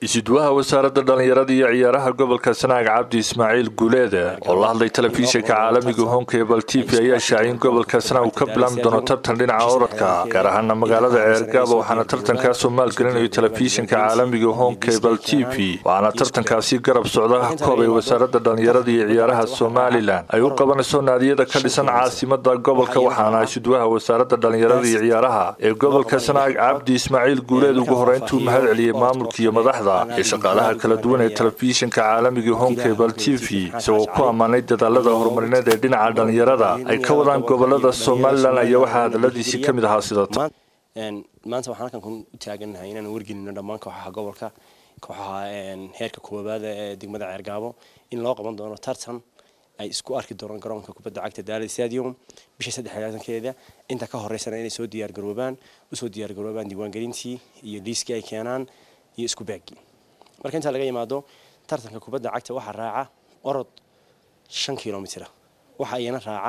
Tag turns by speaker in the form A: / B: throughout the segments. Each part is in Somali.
A: isuduwaha wasaaradda dhallinyarada iyo ciyaaraha gobolka sanaag cabdi ismaaciil guuleede oo la hadlay telefishinka caalamiga honkebal t v ayaa shaacay in gobolka sanaag uu ka bilaami doono tartan dhinaca orodka gaar ahaana magaalada ceergaabo waxaana tartankaasoo maalgelinayo telefishinka caalamiga honkebal t v waxaana tartankaasi garab socda koob ay wasaaradda dhallinyarada iyo ciyaaraha somalilan ay u qabanayso naadiyada ka dhisan caasimada gobolka waxaana isuduwaha wasaaradda dhallinyarada iyo ciyaaraha ee gobolka sanaag cabdi ismaaciil guuleed ugu horeyntuu mahad celiyey maamulka iyo madaxda iyo shaqaalaha kala duwan ee telefishinka caalamiga honkebal t v isagoo ku ammaanay dadaalada horumarineed ee dhinaca dhallinyarada ay ka wadaan gobolada somalilan ayaa waxaa hadaladiisii ka mid ahaa sidata
B: maanta waxaan halkan u taaganahay inaan wargelino dhammaan kooxaha gobolka kooxaha heerka koowaada ee degmada ceergaabo in loo qaban doono tartan ay isku arki doonaan garoonka kubadda cagta daali stadium bisha saddexlaatankeeda inta ka horeysana inay soo diyaargaroobaan usoo diyaargaroobaan diiwaangelintii iyo liiskii ay keenaan iyo isku baagii marka intaa laga yimaado tartanka kubadda cagta waxaa raaca orod shan kilomitra waxa iyana raaca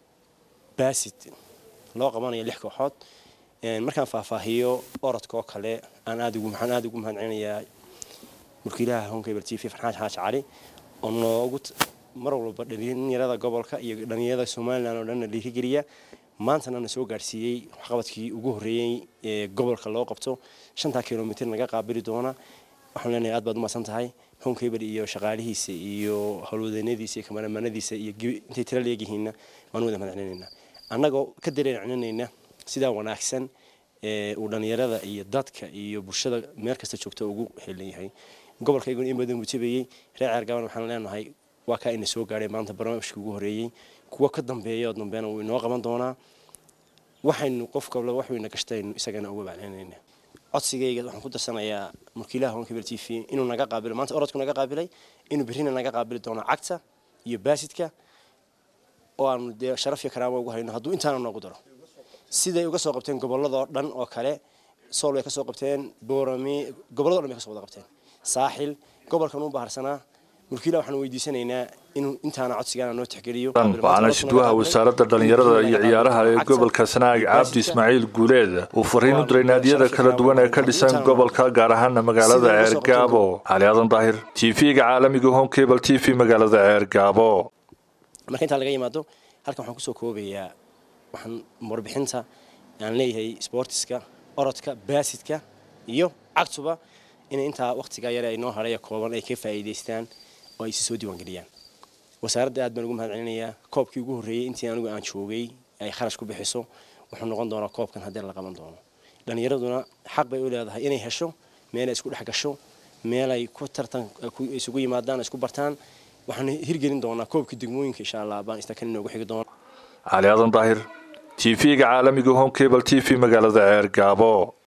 B: basid loo qabanayo lix kooxood markaan faahfaahiyo orodka oo kale aan aad ugu waxaan aad ugu mahadcelinayaa mulkiilaha honkebel t v farxaan xaaji cali oo noogu mar walba dhalinyarada gobolka iyo dhalinyarada somalilan oo dhanna dhiirigeliya maantana na soo gaadhsiiyey waxqabadkii ugu horreeyey ee gobolka loo qabto shantaa kilomitr naga qaabili doona waxaan leenahay aad baad umahadsan tahay honkebel iyo shaqaalihiisa iyo howlwadeennadiisa iyo kamaramanadiisa iyo intay tira leegyihiinna waan wada mahadcelinayna annagoo ka dareencinanayna sidaa wanaagsan ee uu dhalinyarada iyo dadka iyo bulshada meel kasta joogta ugu helan yahay gobolkayguna in badan buu jabayey reer ceergaban waxaan leenahay waa kaa ina soo gaadhay maanta barnaamijkii ugu horreeyey kuwa ka dambeeya oo dambeena wuu inoo qaban doonaa waxaynu qof kabla waxwayna gashtaynu isagana uga baclinayna codsigayga waxaan ku darsanayaa mulkiilaha honkebel t v inuu naga qaabilo maanta orodku naga qaabilay inuu berrina naga qaabili doono cagta iyo baasidka oo aanu dee sharaf iyo karaama ugu hayno hadduu intaana noogu daro siday uga soo qabteen gobolladoo dhan oo kale sool way ka soo qabteen boorami gobollado dhan bay ka soo wada qabteen saaxil gobolkan u baharsanaa mulkiila waxaan weydiisanaynaa inuu intaana codsigaana noo tixgeliyo
A: waxaana isuduwaha wasaaradda dhallinyarada iyo ciyaaraha ee gobolka sanaag cabdi ismaaciil guuleed uu fariin u diray naadiyada kala duwan ee ka dhisan gobolka gaar ahaana magaalada ceergaabo cali aadan daahir t v-ga caalamiga honkebal t v magaalada ceergaabo
B: marka intaa laga yimaado halkan waxaan kusoo koobayaa waxaan warbixinta aan leeyahay sboortiska orodka baasidka iyo cagtuba inay intaa wakhtigaa yare ay noo hadhaya kooban ay ka faa'iidaystaan oo ay si soo diiwaangeliyaan wasaaradda aad baan ugu mahad celinayaa koobkii ugu horreeyey intii anigu aan joogay ay kharash ku bixiso wuxuu noqon doonaa koobkan haddii la qaban doono dhallinyaraduna xaq bay u leedahay inay hesho meelay isku dhex gasho meelay ku tartan isugu yimaadaan isku bartaan waxaan hirgelin doonaa koobkii degmooyinka insha allah baan istakan inoogu xigi doona
A: cali aadan daahir t v-ga caalamiga honkebal t v magaalada ceergaabo